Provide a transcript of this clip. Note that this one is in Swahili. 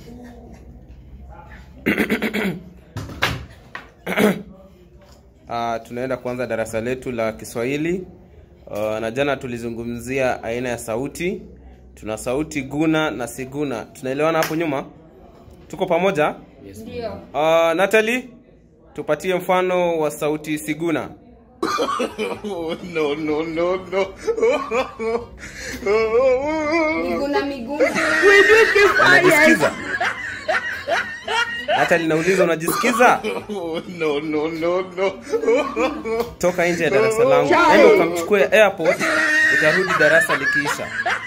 Uh, tunaenda kuanza darasa letu la Kiswahili. Uh, na jana tulizungumzia aina ya sauti. Tuna sauti guna na siguna. Tunaelewana hapo nyuma? Tuko pamoja? Ndio. Uh, Natalie, tupatie mfano wa sauti siguna. no, no, no, no. Miguna miguna. Unajisikiza? Natalie, nauliza unajisikiza? no, no, no, no. Toka nje ya darasa langu, enda ukamchukue airport, utarudi darasa likiisha.